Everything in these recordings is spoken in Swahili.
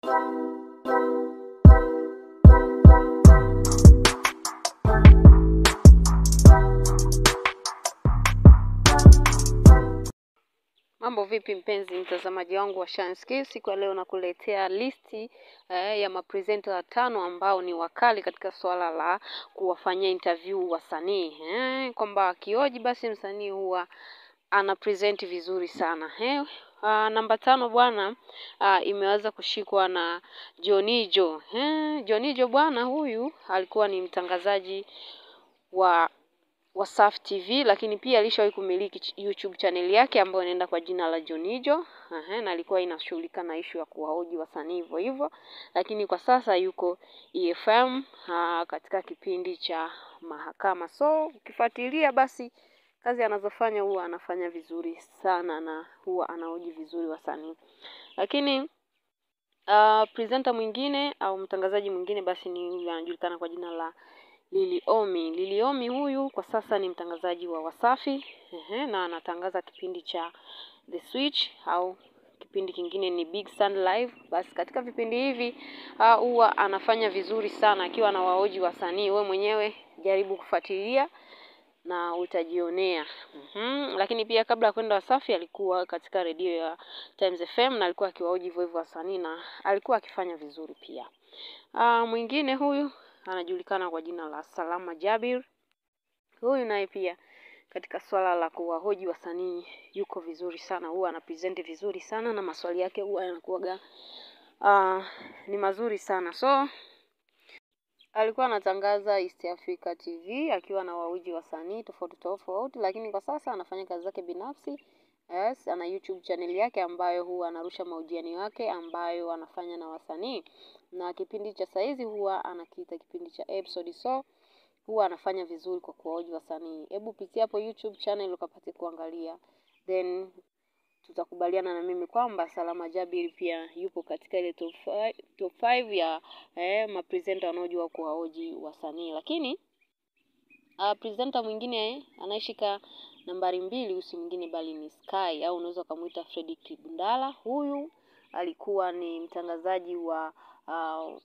Mambo vipi mpenzi mtazamaji wangu wa Shanski, siku ya leo nakuletea listi eh, ya mapresenta watano ambao ni wakali katika swala la kuwafanyia interview wasanii eh, kwamba akioji basi msanii huwa ana present vizuri sana eh. Uh, namba tano bwana uh, imeweza kushikwa na Jonijo eh, Jonijo bwana huyu alikuwa ni mtangazaji wa Wasafi TV lakini pia alishawahi kumiliki YouTube channel yake ambayo inaenda kwa jina la Jonijo. Aha, na alikuwa inashughulika na ishu ya kuwahoji wasanii hivyo hivyo, lakini kwa sasa yuko EFM aa, katika kipindi cha mahakama. So ukifuatilia basi kazi anazofanya huwa anafanya vizuri sana na huwa anahoji vizuri wasanii. Lakini uh, presenter mwingine au mtangazaji mwingine basi ni huyu anajulikana kwa jina la Lili Omi. Lili Omi huyu kwa sasa ni mtangazaji wa Wasafi ehe, na anatangaza kipindi cha The Switch au kipindi kingine ni Big Sun Live. Basi katika vipindi hivi huwa uh, anafanya vizuri sana akiwa na waoji wasanii. We mwenyewe jaribu kufuatilia na utajionea. Mm-hmm. Lakini pia kabla ya kwenda Wasafi alikuwa katika redio ya Times FM na alikuwa akiwaoji hivyo hivyo wasanii na alikuwa akifanya vizuri pia. Uh, mwingine huyu anajulikana kwa jina la Salama Jabir. Huyu naye pia katika swala la kuwahoji wasanii yuko vizuri sana, huwa anapresent vizuri sana na maswali yake huwa yanakuwaga uh, ni mazuri sana. So alikuwa anatangaza East Africa TV akiwa na wahoji wasanii tofauti tofauti, lakini kwa sasa anafanya kazi zake binafsi. Yes, ana YouTube channel yake ambayo huwa anarusha mahojiano yake ambayo anafanya na wasanii, na kipindi cha saizi huwa anakiita kipindi cha episode, so huwa anafanya vizuri kwa kuwahoji wasanii. Hebu pitia hapo YouTube channel ukapate kuangalia, then tutakubaliana na mimi kwamba Salama Jabir pia yupo katika ile top 5 top 5 ya eh, mapresenta wanaojua kuwahoji wasanii. Lakini uh, presenter mwingine anayeshika nambari mbili usi mwingine bali ni Sky au unaweza ukamwita Freddy Kibundala. Huyu alikuwa ni mtangazaji wa uh,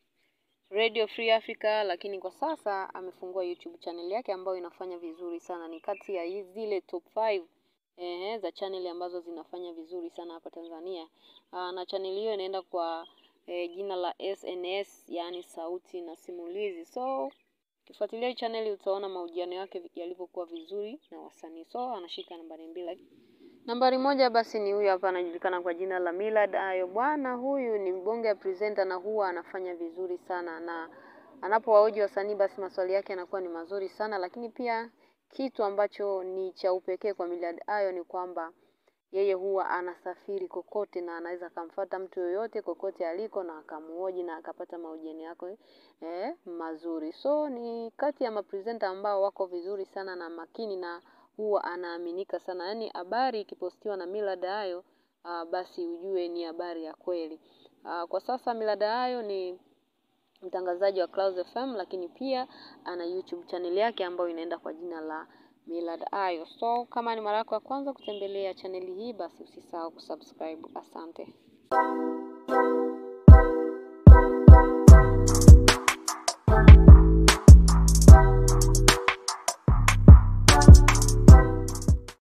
Radio Free Africa, lakini kwa sasa amefungua YouTube channel yake ambayo inafanya vizuri sana. Ni kati ya zile top 5 eh, za channel ambazo zinafanya vizuri sana hapa Tanzania. Aa, na channel hiyo inaenda kwa eh, jina la SNS, yani sauti na simulizi. So ukifuatilia hii channel utaona mahojiano yake yalivyokuwa vizuri na wasanii. So anashika nambari mbili. Nambari moja basi ni huyu hapa anajulikana kwa jina la Millard Ayo. Bwana huyu ni mbonge ya presenter na huwa anafanya vizuri sana, na anapowahoji wasanii basi maswali yake yanakuwa ni mazuri sana, lakini pia kitu ambacho ni cha upekee kwa Millard Ayo ni kwamba yeye huwa anasafiri kokote na anaweza akamfuata mtu yoyote kokote aliko na akamuhoji na akapata mahojiano yake eh, mazuri. So ni kati ya mapresenta ambao wako vizuri sana na makini na huwa anaaminika sana. Yaani habari ikipostiwa na Millard Ayo uh, basi ujue ni habari ya kweli. Uh, kwa sasa Millard Ayo ni mtangazaji wa Clouds FM, lakini pia ana YouTube channel yake ambayo inaenda kwa jina la Millard Ayo. So kama ni mara yako ya kwanza kutembelea chaneli hii, basi usisahau kusubscribe. Asante.